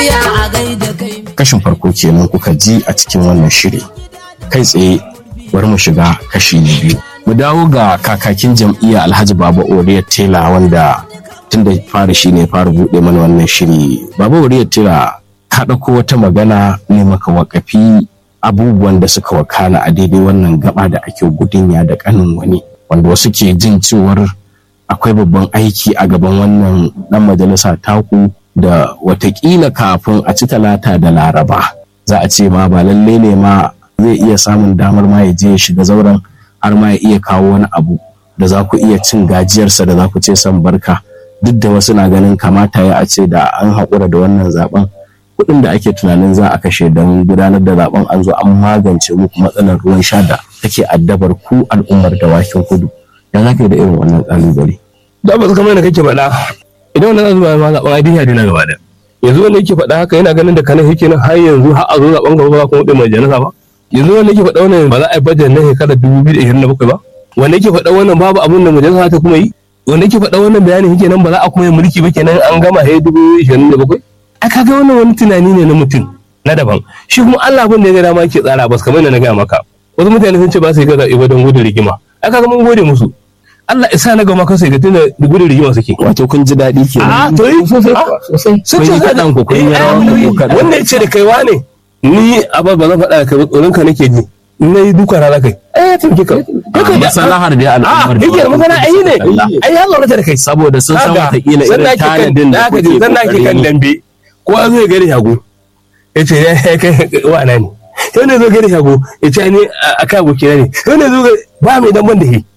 kashin farko kenan kuka ji a cikin wannan shiri kai tsaye bari mu shiga kashi na biyu mu dawo ga kakakin jam'iyya alhaji baba oriya tela wanda tun da fara shi ne fara buɗe mana wannan shiri baba oriya tela ka ɗauko wata magana ne maka wakafi abubuwan da suka wakana a daidai wannan gaba da ake gudunya da kanin wani wanda wasu ke jin cewar akwai babban aiki a gaban wannan dan majalisa taku da watakila kafin a ci talata da laraba za a ce ma ba lalle ne ma zai iya samun damar ma ya je ya shiga zauren har ma ya iya kawo wani abu da za ku iya cin gajiyarsa da za ku ce san barka duk da wasu na ganin kamata ya a ce da an haƙura da wannan zaben kuɗin da ake tunanin za a kashe don gudanar da zaben an zo an magance muku matsalar ruwan sha da take addabar ku al'ummar dawakin kudu ya za ka yi da irin wannan ƙalubale. da ba su kamar da kake faɗa idan wannan zuwa ma zaben ai dinya dina gaba da yanzu wanda yake faɗa haka yana ganin da kanan yake nan har yanzu har a zo zaben gaba ba kuma ɗin majalisa ba yanzu wanda yake faɗa wannan ba za a yi bajet na shekarar dubu biyu da ishirin da bakwai ba wanda yake faɗa wannan babu abin da majalisa ta kuma yi wanda yake faɗa wannan bayanin yake nan ba za a kuma yi mulki ba kenan an gama he dubu ishirin da bakwai a kaga wannan wani tunani ne na mutum na daban shi kuma Allah abin da ya ga dama yake tsara ba kamar da na gaya maka wasu mutane sun ce ba su yi gaza ba don gudun rigima a kaga mun gode musu Allah isa na gama kansa ga tunda gudun rigima suke wato kun ji daɗi ke a to yi sosai sun ce kaɗan ku kun yi rawan ku kaɗan wanda ya ce da kai wane ni a ba zan faɗa da kai tsoron ka nake ji na yi duka rana kai ai ya taimake ka masalahar da al'ummar a yake masana ai ne ai ya tsorata da kai saboda sun san watakila irin tanadin da kuke zan na ke kan dambe ko an zai gari shago ya ce ya kai wana ne sai ne zo gari shago ya ce ni a kai abokina ne sai ne zo ba mai damban da shi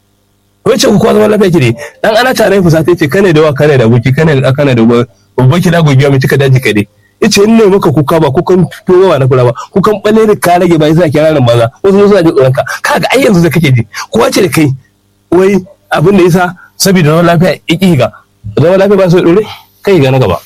wai ce ku kwa zaman lafiya kire dan ana tare fusa ta ce kane da wa kane da aboki kane da kane da babban kida gogiya mai cika daji kade yace in ne maka kuka ba kukan towa na kula ba kukan balle da ka rage ba yasa kira nan maza wasu suna ji tsoron ka kaga ai yanzu da kake ji kowa ce da kai wai abin da yasa saboda zaman lafiya iki ga zaman lafiya ba su dore kai ga na gaba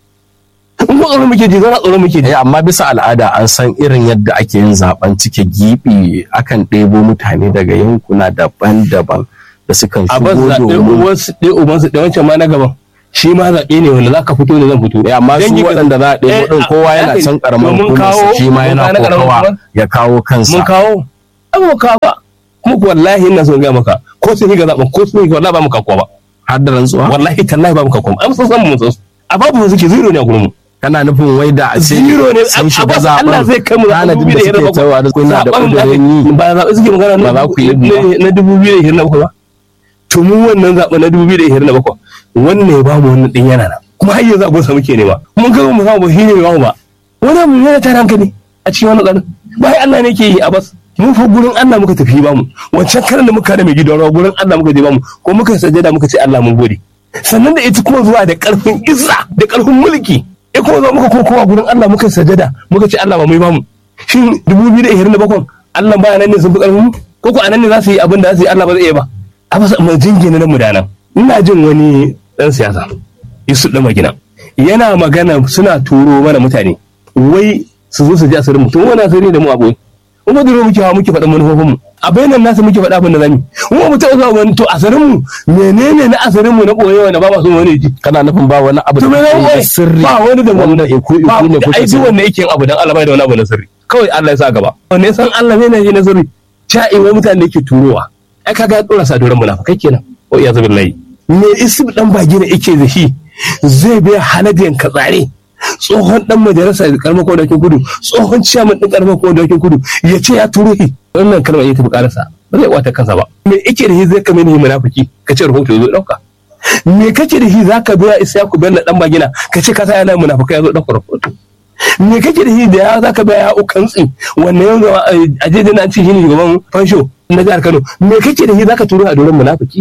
in ko tsoron muke ji zara tsoron muke ji amma bisa al'ada an san irin yadda ake yin zaben cike gibi akan ɗebo mutane daga yankuna daban-daban da sukan a ban shigo zaɓe domin uwansu ɗaya ubansu ɗaya wancan ma na gaban shi ma zaɓe ne wanda za ka fito da zan fito Eh, amma su Dangi ka- waɗanda za a ɗebo Eh, ɗin kowa yana haka ne. can ƙaramin To mun hukumarsa kawo- shi ma mun yana kawo na ƙaramin kokawa hukumar? ya kawo kansa mun kawo an mu kawo ba kuma ku wallahi ina son gaya maka ko sun yi ga zaɓen ko sun yi ga wallahi ba mu kakuwa ba har da rantsuwa wallahi tallahi ba mu kakuwa an san san mu san su a babu suke zero ne a gurin mu kana nufin wai da a ce zero ne sun a shiga ba Allah zai kai mu zaɓen tanadin da suke tawa da kuna da ƙudurin yi ba zaɓe suke magana Ba za ku yi ba. na- na dubu biyu da ishirin da bakwai ba to mu wannan zaɓe na dubu biyu da ishirin da bakwai wannan ya ba mu wannan ɗin yana na kuma har yanzu abin sa muke nema mun ga mu samu ba shi ne ba mu ba wani abu ne na tare hankali a cikin wani tsarin bayan Allah ne ke yi a bas mun fa gurin Allah muka tafi ba mu wancan karan da muka da mai gidan rawa gurin Allah muka je ba mu ko muka sajada muka ce Allah mun gode sannan da ita kuma zuwa da karfin izza da karfin mulki ya kuma zo muka kokowa gurin Allah muka sajada muka ce Allah ba mu yi ba mu shin 2027 Allah ba nan ne sun fi karfin mu ko ko anan ne za su yi abin da za su yi Allah ba zai iya ba a ba mu jingina nan mu da nan ina jin wani dan siyasa Yusuf da Magina yana magana suna turo mana mutane wai su zo su ji asirin mutum wani asiri da mu a boye kuma duro muke hawa muke faɗa manufofin mu a bayanan nasu muke faɗa abin da zamu kuma mu taɓa zuwa wani to asirin mu menene na asirin mu na boye wanda ba ma so wani ji kana nufin ba wani abu to me da zai ke wai sirri ba wani da wanda wanda iku iku ba ne kuka ai duk sani. wanda yake yin abu dan Allah bai da wani abu na sirri kawai Allah ya sa gaba wanda ya san Allah ne ne na sirri cha'i wai mutane da yake turowa ai kaga ya dora sa doran munafikai kenan wa iyazu billahi me isib dan bagi ne yake da shi zai bai haladiyan ka tsare tsohon dan majalisa da karamar kwadakin kudu tsohon ciyaman din karamar kwadakin kudu ya ce ya turo shi wannan kalmar ita tafi karasa ba zai wata kansa ba me yake da shi zai kame ni munafiki ka ce rahoto ya zo dauka me kake da shi zaka biya Isyaku Bello dan bagina ka ce ka sa yana munafukai yazo dauka rahoto me kake da shi da ya zaka biya ya ukantsi wannan yanzu a je na ci shine shugaban fansho na jihar Kano me kake da shi zaka turo a doron munafiki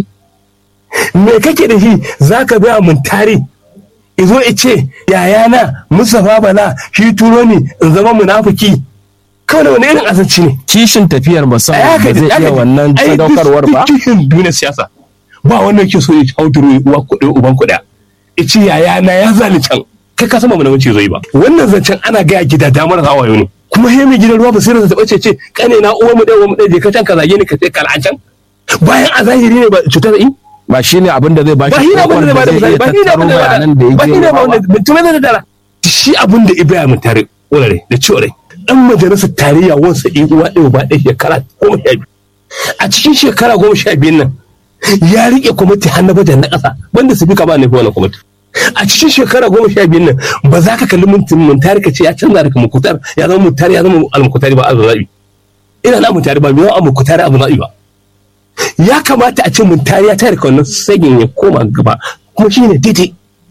me kake da shi zaka biya mun tare izo ice yayana Mustapha Bala shi turo ni in zama munafiki kawai wani irin azanci ne kishin tafiyar Ai, musamman haka ba ne, zai haka iya ne. wannan Ai, duk- sadaukarwar ba duk cikin duniyar siyasa ba wanda yake so ya hau turu uwa kuɗi uban kuɗa ici yaya na ya zali can kai ka sama mana wuce zai ba wannan zancen ana gaya gida damar hawaye ne kuma he mai gidan ruwa ba sai ta bace ce kane na uwa mu ɗaya uwa mu ɗaya je ka can ka zage ni ka ce kala can bayan a zahiri ne ba cutar yi ba shine abin da zai ba ba shi shi ne abin da zai bada misali ba shi ne abin da zai bada bayanan da ba shi ne yake abin da mutum zai tattara shi abin da ibrahim mun tare wurare da cewa dan majalisar tarayya wansa ɗin uwa ɗaya ba ɗaya shekara goma sha biyu a cikin shekara goma sha biyun nan ya riƙe kwamiti har na bajan na ƙasa wanda su fi kama ne wannan kwamiti a cikin shekara goma sha biyun nan ba za ka kalli mutum muntari ka ce ya canza daga mukutar ya zama muntari ya zama almukutari ba zaɓi ina na muntari ba mai yawan mukutari abu zaɓi ba ya kamata a ce muntari ya tare wannan sagin ya koma gaba kuma shi ne daidai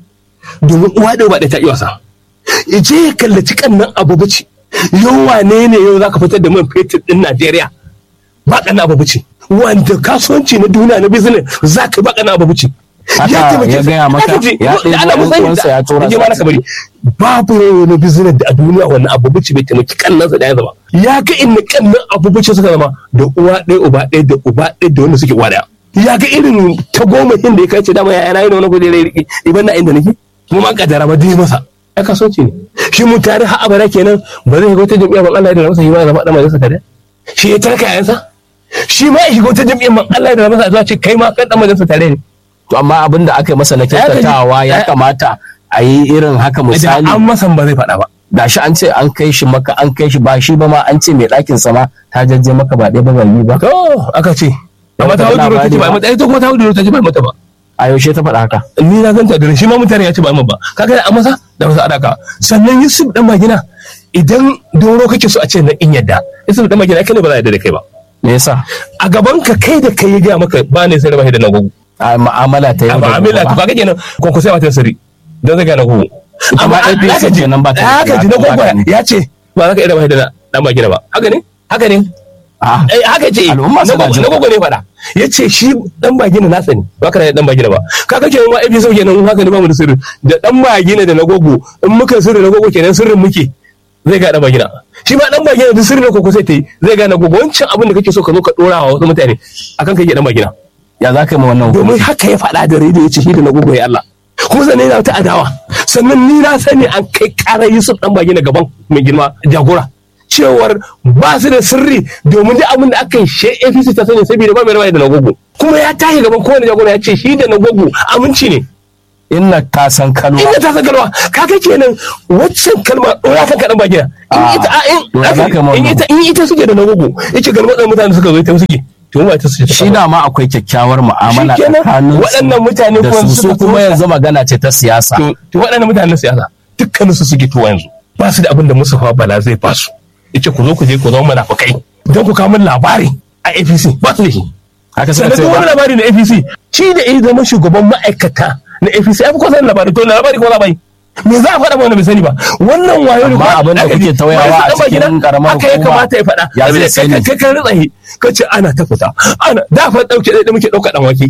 domin uwa ɗaya ba ɗaya ta iya wasa ya je ya kallaci kannan abu bace yau wane ne yau za ka fitar da man fetur ɗin najeriya ba ƙanna abu bace wanda kasuwanci na duniya na business za ka ba ƙanna abu bace haka ya gaya maka ya ɗaya uwansa ya tura ya mana kabari babu wani business da a duniya wannan abu bace bai taimaki kannansa da ya zama ya ga inda kannan abu bace suka zama da uwa ɗaya uba ɗaya da uba ɗaya da wanda suke uwa ɗaya ya ga irin ta goma da ya kai ce dama ya yana yin wani kudi rai rike iban na inda nake kuma ma kaddara ma dai masa ya kasuwanci ne shi mu tare har abada kenan ba zai shiga wata jam'iyya ban Allah ya da masa yi ma zama dan majalisa tare shi ya tarka yayansa shi ma ya shiga wata jam'iyya ban Allah ya da masa zuwa ce kai ma kan dan majalisa tare ne to amma abin da aka yi masa na kyautatawa ya kamata a yi irin haka misali an masa ba zai faɗa ba da shi an ce an kai shi maka an kai shi ba shi ba ma an ce mai ɗakin sama ta jajje maka ba ɗaya ba ba biyu ba to aka ce amma ta hudu ta ce ba mata ita kuma ta hudu ta ce ba mata ba a yaushe ta faɗa haka ni na ganta da shi ma mutane ya ce ba amma ba kaga da amasa da masa adaka sannan Yusuf dan magina idan doro kake so a ce na in yadda Yusuf dan magina kai ne ba za a yadda da kai ba me yasa a gaban ka kai da kai ya gaya maka ba ne sai da da na gogo a mu'amala ta a yau da ma'amala to gobe kaga kenan ko ko sai wata sirri dan zai ga na gogo Amma APC kenan ba ta da haka ji na ba gogo ta ne. ya ce ba za ka iya da da dan magina ba haka ne haka ne a eh haka ce Al'umma na suna gogo jin na gogo ne faɗa ya ce shi dan bagina na sani ba ka da dan bagina ba kaga kenan ma ebi sau kenan haka ne ba mu da sirri da dan bagina da na gogo in muka sirri na gogo kenan sirrin muke zai ga dan bagina shi ma dan bagina duk sirri na koko sai ta yi zai ga na gogo wancan abin da kake so ka zo ka dora wa wasu mutane akan kai dan bagina ya za ka yi ma wannan domin hukunci haka ya faɗa da rediyo ya ce shi da na gogo ya Allah kuma sannan yana wata adawa sannan ni na sani an kai ƙarar Yusuf dan bagina gaban mai girma jagora cewar ba su da sirri domin duk abin da aka yi shi APC ta sani saboda ba mai rawa da nagogo kuma ya tashi gaban kowane jagora ya ce shi da nagogo aminci ne inna ka san kalwa inda ta san kalma kaga kenan waccan kalma ɗora kan kaɗan bagina in Ah, ita a in to ya za ka yi ma in wannan? ita in ita suke da nagogo yace galma ɗan mutane suka zo ita suke to ba ita suke shi dama akwai kyakkyawar mu'amala Shikenan, tsakanin waɗannan mutane da kuma su suka su kuma zo- yanzu magana ce ta siyasa to to waɗannan mutanen siyasa dukkanin su suke tuwa yanzu ba su da abin da Mustapha Bala zai ba su yace ku zo ku je ku zama munafukai don ku kawo min labari a APC ba su da shi haka suka sannan ce duk wani ba labari na APC shi da ya zama shugaban ma'aikata na APC ai ko san labari to na labari ko labari me za a faɗa ba wanda bai sani ba wannan wayo ne Amma ko- abin da aka kuke ji, tauyawa wani a ɗan bagina, cikin ƙaramar haka ya hukuma, kamata ya faɗa ya zai Abin da sani. kai kai kai ritsahi ka ce ana ta fita ana da fa ɗauke ɗaya da muke ɗauka ɗan wake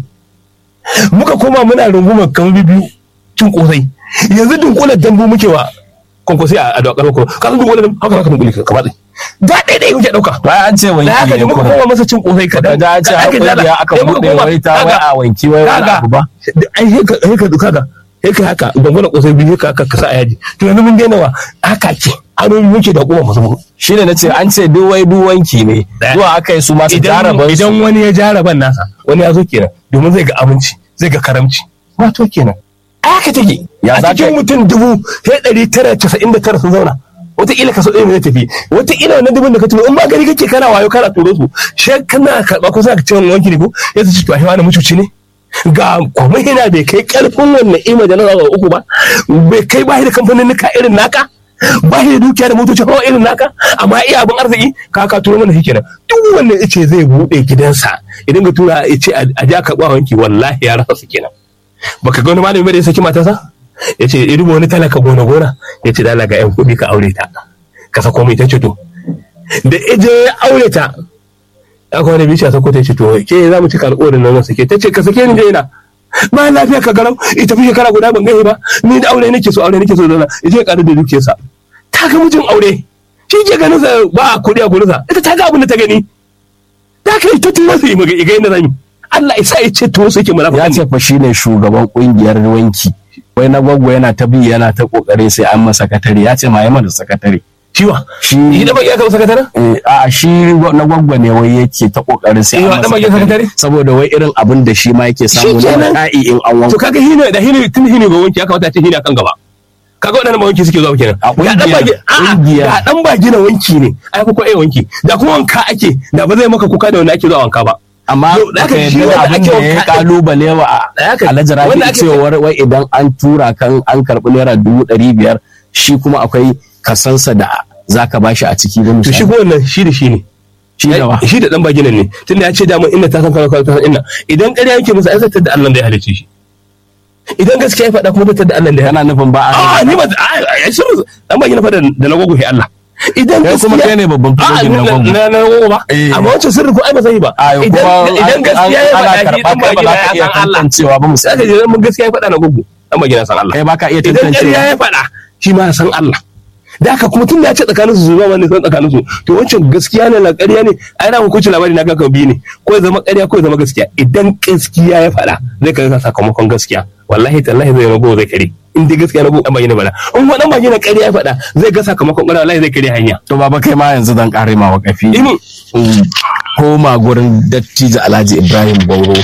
muka koma muna rungumar kamar biyu cin kosai yanzu dunkulen dambu muke wa kwankwasi a dokar ko ka san dunkulen dambu haka haka dunkule ka matsi da ɗaya ɗaya muke ɗauka bayan an ce da wanki haka ne ne muka kuma koma masa cin kosai ka kaɗan ga an ce har kungiya aka buɗe wai ta wai a wanki wai wani kaga abu ba ai sai ka sai ka duka ga sai ka haka gwangwana kosai biyu ka haka ka sa a yaji to yanzu mun daina wa haka ke hanyoyi muke da kuma masu mu shine nace an ce duk wai duk wanki ne Ɗaya. zuwa aka yi su masu idan jaraban su idan wani ya jaraban nasa wani ya zo kenan domin zai ga aminci zai ga karamci wato kenan a haka take Ya a za ka cikin yi? mutum dubu sai ɗari tara casa'in da tara sun zauna wataƙila kaso ɗaya ne zai tafi wataƙila wannan dubun da ka turo in ba gari kake kana wayo kana turo su shi kana karɓa ko sai ka ce wani wanki ne ko ya ce to a wani mucuci ne ga kwamihina bai kai ƙarfin wannan ima da na uku ba bai kai ba da kamfanin nika irin naka ba shi da dukiya da motocin hawa irin naka amma iya abin arziki ka ka turo mana shi kenan duk wanda ya ce zai buɗe gidansa idan ga tura ya ce a ja karɓa wanki wallahi ya rasa su kenan baka ga wani malami ba da ya saki matarsa ya ce ya duba wani talaka gona gona ya ce dala ga yan kuɗi ka aure ta ka sako mai ta ce to da ije ya aure ta aka wani bishiya sako ta ce to ke za mu cika alƙawarin nan zan sake ta ce ka sake ni je ina ba lafiya ka garau ita fi shekara guda ban gani ba ni da aure nake so aure nake so zauna ya je ya ƙaru da dukiyarsa ta ga mijin aure shi ke ganin sa ba kuɗi a gurinsa ita ta ga abin da ta gani ta kai ta tura su yi maga iga yadda zan yi Allah isa ya ce to su yake ya munafiki ce fa shine shugaban kungiyar wanki wai na gwaggo yana ta bi yana ta kokari sai an masa sakatare ya ce ma yi mana sakatare ciwa shi yi da baki aka sakataren eh, a shi na gwaggo ne wai yake ta kokarin sai Eh, an wa masa ɗan bakin sakatare? saboda wai irin abin da shi ma yake samu na kenan. ka'i in an to wanka kaga hino da hino tun hino ga wanki ya kamata a ce hino kan gaba kaga waɗannan ba wanki suke zuwa kenan A ga dan ƙungiyar- bagi a'a ƙungiyar. ga dan bagi na wanki ne ai ko ai wanki da kuma wanka ake da ba zai maka kuka da wanda ake zuwa wanka ba amma Yau, da ka aka shi yarda da wanda abin ake da ya wanka- kalubale wa Da haka- alhaji rabi wanda ake- cewar wai idan an tura kan an karɓi naira dubu ɗari biyar shi kuma akwai kasansa da zaka bashi a ciki da to shi misali ko wannan shi da shi ne shi da wa shi da dan baginan ne tunda ya ce da mun inda ta san kaza kaza ta san inna idan ƙarya yake musu ai zai da Allah da ya halice shi idan gaskiya ya faɗa kuma zai da Allah da ya kana nufin ba a a ni ba a shi dan bagina fa da da na gogo Allah idan kai kuma kai ne babban a fitogin na gwamnati na na gogo ba Eh. amma wancan sirri ko ai ba zai yi ba a yau idan kuma idan gaskiya ya ana faɗa shi karɓa dan kai ba bagina za ka ya iya san Allah tantancewa ba sai ka misali je mun gaskiya ya faɗa na gogo dan bagina san Allah kai ba ka iya idan ƙarya tantancewa ya faɗa shi ma ya san Allah da haka kuma tun da ya ce tsakanin su zuwa wani san tsakanin su to wancan gaskiya ne la ƙarya ne ai na hukunci labari na ga biyu ne ko ya zama ƙarya ko ya zama gaskiya idan gaskiya ya faɗa zai kai sakamakon gaskiya wallahi tallahi zai rago zai kare in dai gaskiya rago dan bagina faɗa in wani bagina ƙarya ya faɗa zai ga sakamakon ƙarya wallahi zai kare hanya to baba kai ma yanzu dan kare ma wakafi ini in koma gurin dattijo alhaji ibrahim bauro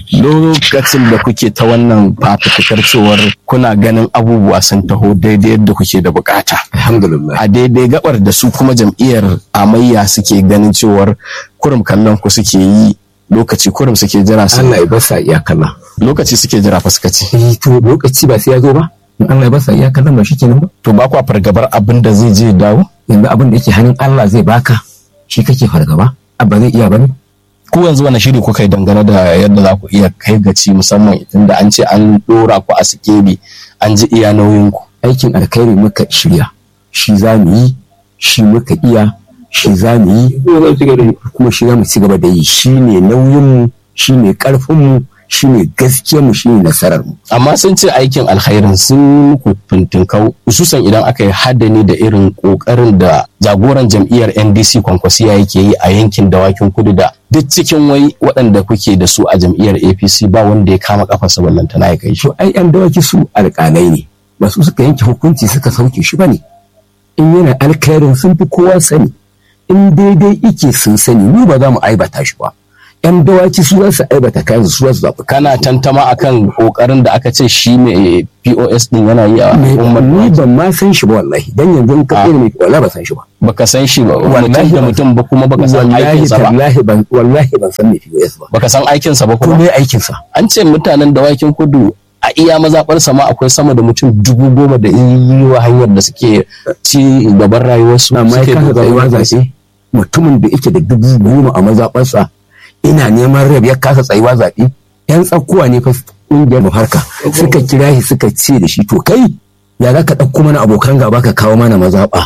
lokacin da kuke ta wannan fafutukar cewar kuna ganin abubuwa sun taho daidai yadda kuke da bukata alhamdulillah a daidai gabar da su kuma jam'iyyar amayya suke ganin cewar kurum kallon ku suke yi lokaci kurum suke jira su Allah ya basa iyakalla lokaci suke jira fa suka ce eh to lokaci ba sai ya zo ba in Allah ya basa iyakalla ba shikenan ba to ba kwa fargabar abin da zai je ya dawo yanzu abin da yake hannun Allah zai baka shi kake fargaba abba zai iya bane ku yanzu wani shiri kuka yi dangane da yadda za ku iya kai gaci musamman tunda an ce an dora ku a sikeli an ji iya nauyin ku aikin alkhairi muka shirya shi za mu yi shi muka iya shi za mu yi kuma shi za mu ci gaba da yi shi ne nauyinmu shi ne ƙarfinmu shi ne gaskiyarmu shi ne nasararmu amma sun ce aikin alkhairin sun yi muku fintinkau hususan idan aka yi haddani da irin kokarin da jagoran jam'iyyar ndc kwankwasiya yake yi a yankin dawakin kudu da duk cikin wai waɗanda kuke da su a jam'iyyar apc ba wanda ya kama kafarsa ballantana ya kai shi to ai yan dawaki su alƙalai ne ba su suka yanke hukunci suka sauke shi ba ne in yana alkhairin sun fi kowa sani in daidai ike sun sani mu ba za mu aibata shi ba yan dawaki su za su aibata kayan su za su zaɓi kana tantama akan kokarin da aka ce shi mai pos din yana yi a Me- al'ummar ni ban ma san shi ba wallahi dan yanzu in ka Ah. tsere mai wala ba san shi ba baka san shi ba mutum Wallahi da ban- mutum ba kuma baka san wallahi aikinsa ba tallahi ban wallahi ban san me POS ba baka san aikinsa ba ko kuma me aikin sa an ce mutanen dawakin kudu a iya mazaɓarsa ma akwai sama da mutum dubu goma da yi wa hanyar da suke ci gaban rayuwarsu amma ya suke kasa dogaro tsayuwa da su. zaɓe mutumin da yake da dubu goma a mazaɓarsa ina neman rab ya kasa tsayuwa zaɓe yan tsakuwa ne fa ƙungiyar harka suka kira shi suka ce da shi to kai ya za ka ɗauko mana abokan gaba ka kawo mana mazaɓa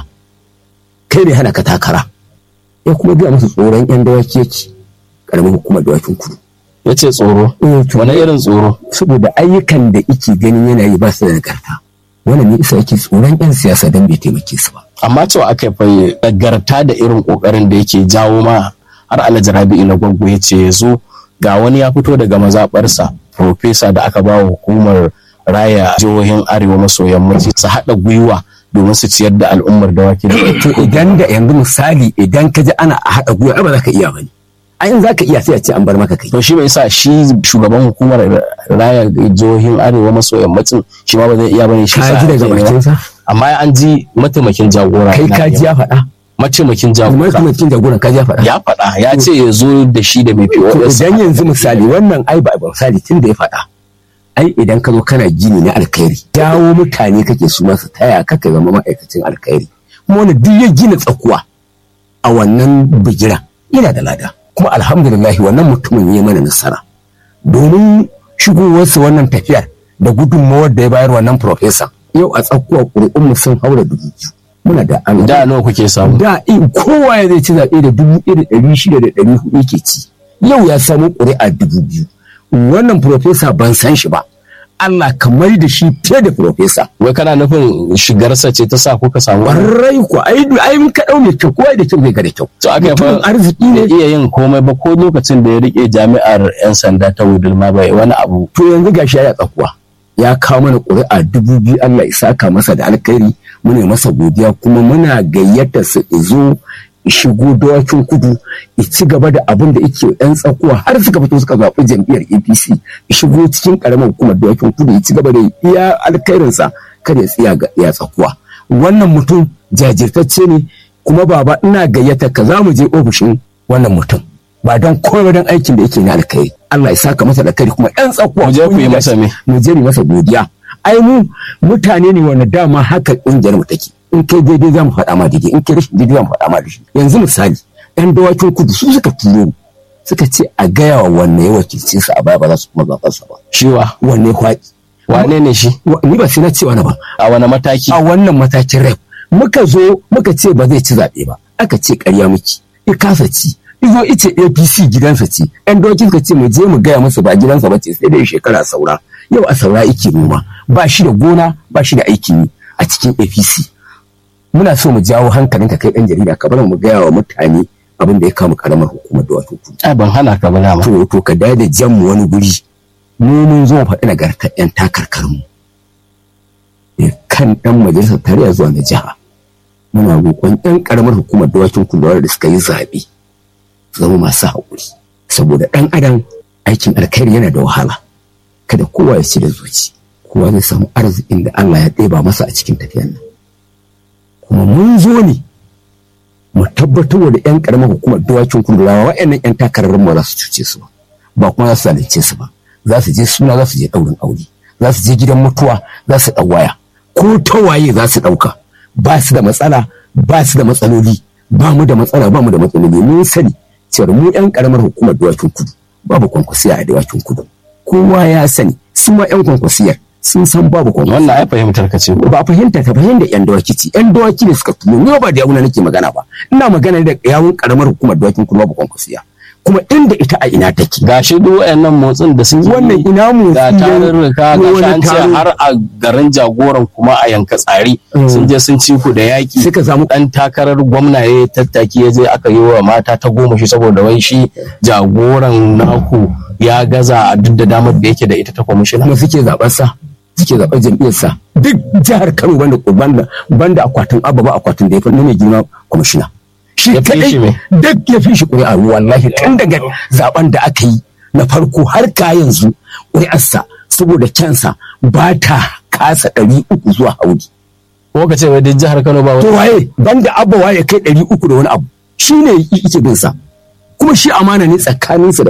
kai ne hana ka takara ya kuma biya musu tsoron yan dawaki yake ƙaramin hukumar dawakin kudu ya ce tsoro Eh, to wani irin tsoro saboda ayyukan da ike ganin yana yi ba su da nagarta wannan ne isa yake tsoron yan siyasa don bai taimake su ba amma cewa aka yi nagarta da irin kokarin da yake jawo ma har alhaji rabi'u na gwaggo ya ce ya zo ga wani ya fito daga mazaɓarsa profesa da aka ba wa hukumar raya jihohin arewa maso yammaci su haɗa gwiwa domin su ciyar da al'ummar dawaki to idan da yanzu misali idan ka ji ana a haɗa gwiwa ai ba za ka iya bane ai in za ka iya sai a ce an bar maka kai to shi bai sa shi shugaban hukumar raya jihohin arewa maso yammacin shi ma ba zai iya bane shi ka sa ji daga ake nema. bakinsa amma an ji mataimakin jagora kai na ka ji nema. ya faɗa mataimakin kuma jagora kuma cikin jagoran ka ji ya faɗa ya faɗa ya ce ya zo da shi da mai to POS idan yanzu misali wannan ai ba ba misali tun da ya faɗa ai idan ka zo kana gini na alkhairi dawo mutane kake su masu taya ka ka zama ma'aikacin alkhairi kuma wani duk ya gina tsakuwa a wannan bigira yana da lada kuma alhamdulillah wannan mutumin ya mana nasara domin shigowarsa wannan tafiyar da gudunmawar da ya bayar wannan profesa yau a tsakuwa ƙuri'unmu sun haura dubu biyu muna da an da nawa kuke samu da in kowa ya zai ci zaɓe da dubu ɗaya da ɗari shida da ɗari hudu ke ci yau ya samu ƙuri'a dubu biyu wannan profesa ban san shi ba Allah kamar da shi fiye da profesa wai kana nufin shigarsa ce ta sa kuka samu wannan? warrai ko ai ai mun ka ɗau mai kyau kowa da kyau zai ga da kyau to aka mutumin fa arziki bai ne iya yin komai ba ko lokacin da ya rike jami'ar yan sanda ta wudul ma bai wani abu to yanzu gashi ya tsakuwa ya kawo mana ƙuri'a dubu biyu Allah ya saka masa da alkhairi muna yi masa godiya kuma muna gayyata su zo shigo dawakin kudu ya ci gaba da abin da yake ɗan tsakuwa har suka fito suka zaɓi jam'iyyar apc ya shigo cikin ƙaramin hukumar dawakin kudu ya ci gaba da iya alkhairinsa kada ya tsaya ga ya tsakuwa wannan mutum jajirtacce ne kuma baba ina gayyata ka za mu je ofishin wannan mutum ba don komai don aikin da yake na alkhairi Allah ya saka masa da kai kuma ɗan tsakuwa Mu je ku yi masa me? mu je mu masa godiya ai mu mutane ne wanda dama haka ƙungiyar mu take in kai daidai za mu faɗa ma daidai in kai rashin daidai za mu faɗa ma daidai yanzu misali ɗan dawakin kudu su suka turo mu suka ce a gaya wa wanne ya wakilce su a baya ba za su kuma zaɓar sa ba shiwa wanne kwaɗi wane ne shi Wa- ni ba sai na cewa na ba a wani mataki a wannan matakin rep muka zo muka ce ba zai ci zaɓe ba aka ce ƙarya miki ya kasa ci izo ice apc gidansa ce yan dokin ka ce mu je mu gaya musu ba gidansa ba ce sai dai shekara saura yau a saura yake noma ba shi da gona ba shi da aikin yi a cikin apc muna so mu jawo hankalin ka kai ɗan jarida ka bar mu gaya wa mutane abin da ya kama karamar hukumar da wato kudu ai ban hana ka ba dama to to ka da da jan mu wani guri mu mun zo mu faɗi nagartar yan takarkarmu Eh, kan ɗan majalisar tarayya zuwa na jiha muna roƙon yan ƙaramar hukumar dawakin kudu da suka yi zaɓe su zama masu haƙuri saboda ɗan adam aikin alkhairi yana da wahala kada kowa ya ci da zuci kowa zai samu arzikin da Allah ya ɗeba masa a cikin tafiyan nan kuma mun zo ne mu tabbatar da yan ƙaramar hukumar dawakin kudu rawa wa'annan yan takararrun ba za su cuce su ba ba kuma za su zalunce su ba za su je suna za su je ɗaurin aure za su je gidan mutuwa za su ɗau waya ko ta waye za su ɗauka ba su da matsala ba su da matsaloli ba mu da matsala ba mu da matsaloli mun sani cewar mu yan karamar hukumar dawakin kudu babu kwankwasiya a dawakin kudu kowa ya sani su ma yan kwankwasiyar sun san babu kwankwasiya wannan ai fahimtar ka ce ko ba fahimta ta fahimta yan dawaki ce yan dawaki ne suka tuno ni ba da yawuna nake magana ba ina magana da yawun karamar hukumar dawakin kudu babu kwankwasiya kuma inda ita a ina take gashi duk wayannan motsin da suke wannan ina mu ga tarurruka ga wani an ce taro. har a garin jagoran kuma a yanka tsari Mm. sun je sun ci ku da yaki suka samu dan takarar gwamna ya tattaki ya je aka yi wa mata ta goma shi saboda wai shi jagoran naku ya gaza a duk da damar da yake da ita ta kwamishina kuma suke zaɓar sa suke zaɓar jam'iyyar sa duk jihar Kano banda banda banda akwatin abba ba akwatin da ya fi na mai girma kwamishina shi Ya fi shi kadai me? duk ya fi shi ƙuri'a wallahi tun daga zaben da aka yi na farko har ka yanzu ƙuri'arsa saboda kyansa ba ta kasa ɗari uku zuwa haudi ko ka ce wai duk jihar Kano ba to wani waye banda abba waye kai ɗari uku da wani abu shi ne yake bin sa kuma shi amana ne tsakaninsa da